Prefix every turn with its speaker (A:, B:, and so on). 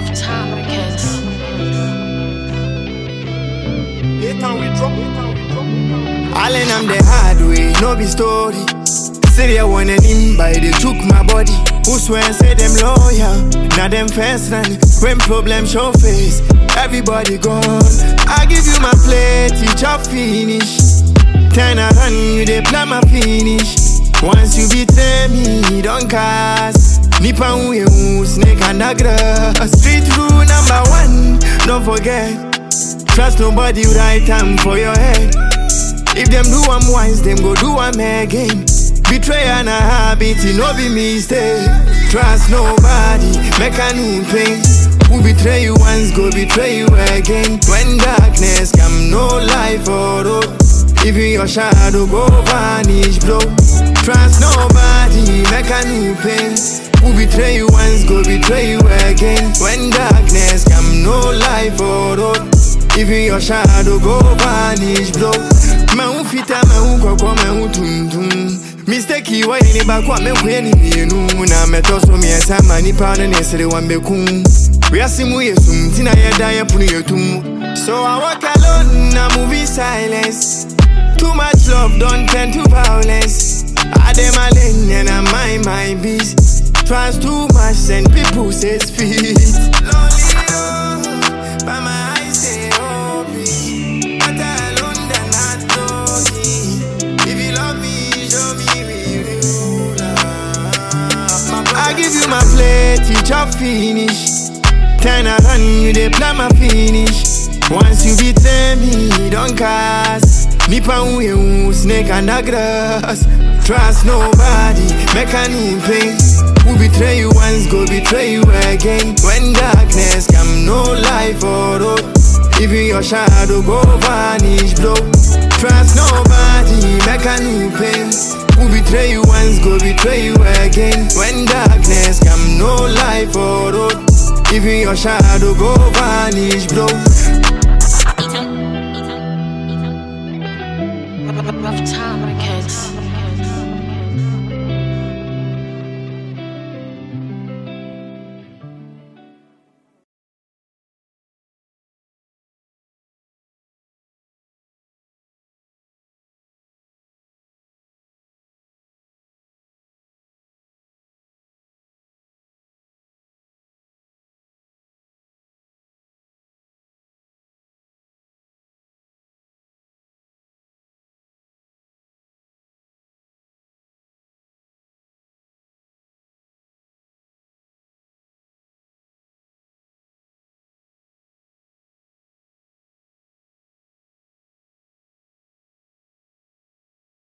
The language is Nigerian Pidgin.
A: Time Records.
B: Allen, I'm the hard way, no be story. Say they want him by they took my body. Who swear say them loyal? Now them first run when problem show face. Everybody gone. I give you my plate, each up finish. Turn around, you they plan my finish. Once you betray me, don't cast. Nipa we snake and a grass. Street rule number one, don't forget. Trust nobody, right time for your head. If them do am once, them go do am again. Betrayal na habit, it no be mistake. Trust nobody, make a new pain. Who betray you once, go betray you again. When darkness come, no life for road. Even your shadow go vanish, bro. Trust nobody, make a new pain. Who betray you once, go betray you again. When darkness come, no life for road. Even your shadow go vanish, bro. Mahu fita, mahu koko, mahu tuntum. Mistake yi wa ni baako a mekɔyɛ ne mmienu na mɛtɔ so mmiɛnsa ma nipa no ne sere wa mbɛkum wiase mu yɛ sum nti na yɛda yɛpono yɛtum so I walk alone na movie silence Too much love don't turn to violence I dem a lane and I mind my beast Trust too much send people say feet Lonely road, but my eyes say open Better alone than not talking If you love me, show me real love I give you my plate, you chop finish Turn around, you dey plan my finish Once you betray me, don't cast Nipa uye snake under grass Trust nobody, make a new pain Who betray you once, go betray you again When darkness come, no life for road Even your shadow go vanish, bro Trust nobody, make a new pain Who betray you once, go betray you again When darkness come, no life for road Even your shadow go vanish, bro